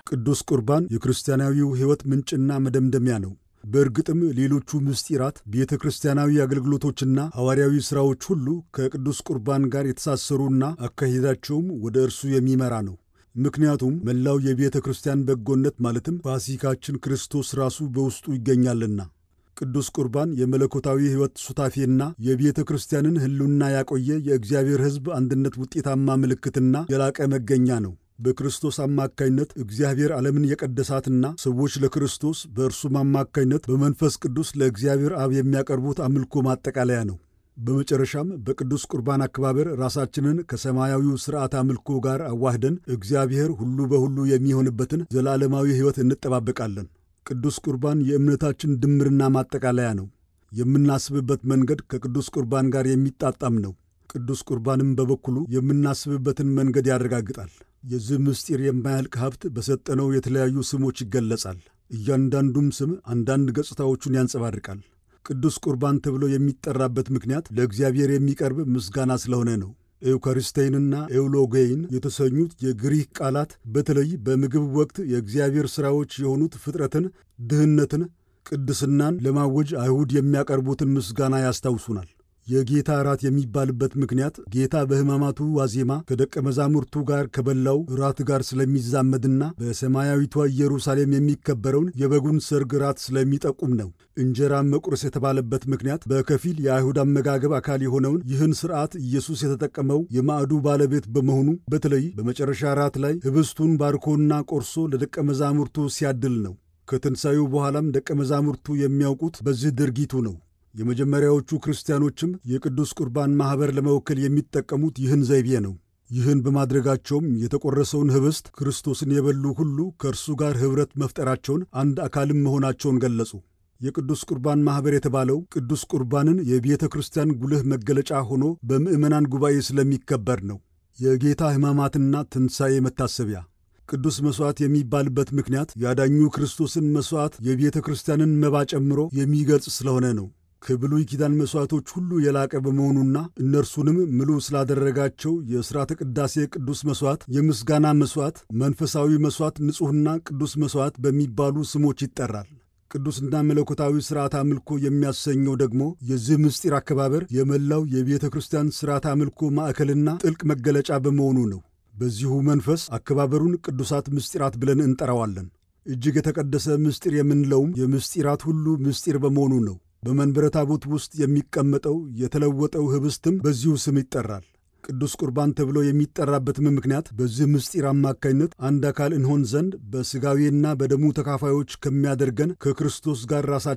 ቅዱስ ቁርባን የክርስቲያናዊው ሕይወት ምንጭና መደምደሚያ ነው። በእርግጥም ሌሎቹ ምስጢራት፣ ቤተ ክርስቲያናዊ አገልግሎቶችና ሐዋርያዊ ሥራዎች ሁሉ ከቅዱስ ቁርባን ጋር የተሳሰሩና አካሄዳቸውም ወደ እርሱ የሚመራ ነው። ምክንያቱም መላው የቤተ ክርስቲያን በጎነት ማለትም ፋሲካችን ክርስቶስ ራሱ በውስጡ ይገኛልና። ቅዱስ ቁርባን የመለኮታዊ ሕይወት ሱታፌና የቤተ ክርስቲያንን ሕልውና ያቆየ የእግዚአብሔር ሕዝብ አንድነት ውጤታማ ምልክትና የላቀ መገኛ ነው። በክርስቶስ አማካይነት እግዚአብሔር ዓለምን የቀደሳትና ሰዎች ለክርስቶስ በእርሱም አማካይነት በመንፈስ ቅዱስ ለእግዚአብሔር አብ የሚያቀርቡት አምልኮ ማጠቃለያ ነው። በመጨረሻም በቅዱስ ቁርባን አከባበር ራሳችንን ከሰማያዊው ሥርዓት አምልኮ ጋር አዋህደን እግዚአብሔር ሁሉ በሁሉ የሚሆንበትን ዘላለማዊ ሕይወት እንጠባበቃለን። ቅዱስ ቁርባን የእምነታችን ድምርና ማጠቃለያ ነው። የምናስብበት መንገድ ከቅዱስ ቁርባን ጋር የሚጣጣም ነው። ቅዱስ ቁርባንም በበኩሉ የምናስብበትን መንገድ ያረጋግጣል። የዚህ ምስጢር የማያልቅ ሀብት በሰጠነው የተለያዩ ስሞች ይገለጻል። እያንዳንዱም ስም አንዳንድ ገጽታዎቹን ያንጸባርቃል። ቅዱስ ቁርባን ተብሎ የሚጠራበት ምክንያት ለእግዚአብሔር የሚቀርብ ምስጋና ስለሆነ ነው። ኤውካሪስቴይንና ኤውሎጌይን የተሰኙት የግሪክ ቃላት በተለይ በምግብ ወቅት የእግዚአብሔር ሥራዎች የሆኑት ፍጥረትን፣ ድህነትን፣ ቅድስናን ለማወጅ አይሁድ የሚያቀርቡትን ምስጋና ያስታውሱናል። የጌታ እራት የሚባልበት ምክንያት ጌታ በሕማማቱ ዋዜማ ከደቀ መዛሙርቱ ጋር ከበላው እራት ጋር ስለሚዛመድና በሰማያዊቷ ኢየሩሳሌም የሚከበረውን የበጉን ሰርግ እራት ስለሚጠቁም ነው። እንጀራን መቁረስ የተባለበት ምክንያት በከፊል የአይሁድ አመጋገብ አካል የሆነውን ይህን ሥርዓት ኢየሱስ የተጠቀመው የማዕዱ ባለቤት በመሆኑ በተለይ በመጨረሻ እራት ላይ ኅብስቱን ባርኮና ቆርሶ ለደቀ መዛሙርቱ ሲያድል ነው። ከትንሣኤው በኋላም ደቀ መዛሙርቱ የሚያውቁት በዚህ ድርጊቱ ነው። የመጀመሪያዎቹ ክርስቲያኖችም የቅዱስ ቁርባን ማኅበር ለመወከል የሚጠቀሙት ይህን ዘይቤ ነው። ይህን በማድረጋቸውም የተቆረሰውን ኅብስት ክርስቶስን የበሉ ሁሉ ከእርሱ ጋር ኅብረት መፍጠራቸውን፣ አንድ አካልም መሆናቸውን ገለጹ። የቅዱስ ቁርባን ማኅበር የተባለው ቅዱስ ቁርባንን የቤተ ክርስቲያን ጉልህ መገለጫ ሆኖ በምዕመናን ጉባኤ ስለሚከበር ነው። የጌታ ሕማማትና ትንሣኤ መታሰቢያ ቅዱስ መሥዋዕት የሚባልበት ምክንያት ያዳኙ ክርስቶስን መሥዋዕት የቤተ ክርስቲያንን መባ ጨምሮ የሚገልጽ ስለሆነ ነው። ከብሉይ ኪዳን መሥዋዕቶች ሁሉ የላቀ በመሆኑና እነርሱንም ምሉ ስላደረጋቸው የሥርዓተ ቅዳሴ ቅዱስ መሥዋዕት፣ የምስጋና መሥዋዕት፣ መንፈሳዊ መሥዋዕት፣ ንጹሕና ቅዱስ መሥዋዕት በሚባሉ ስሞች ይጠራል። ቅዱስና መለኮታዊ ሥርዓት አምልኮ የሚያሰኘው ደግሞ የዚህ ምስጢር አከባበር የመላው የቤተ ክርስቲያን ሥርዓት አምልኮ ማዕከልና ጥልቅ መገለጫ በመሆኑ ነው። በዚሁ መንፈስ አከባበሩን ቅዱሳት ምስጢራት ብለን እንጠራዋለን። እጅግ የተቀደሰ ምስጢር የምንለውም የምስጢራት ሁሉ ምስጢር በመሆኑ ነው። በመንበረ ታቦት ውስጥ የሚቀመጠው የተለወጠው ኅብስትም በዚሁ ስም ይጠራል። ቅዱስ ቁርባን ተብሎ የሚጠራበትም ምክንያት በዚህ ምስጢር አማካኝነት አንድ አካል እንሆን ዘንድ በሥጋዌና በደሙ ተካፋዮች ከሚያደርገን ከክርስቶስ ጋር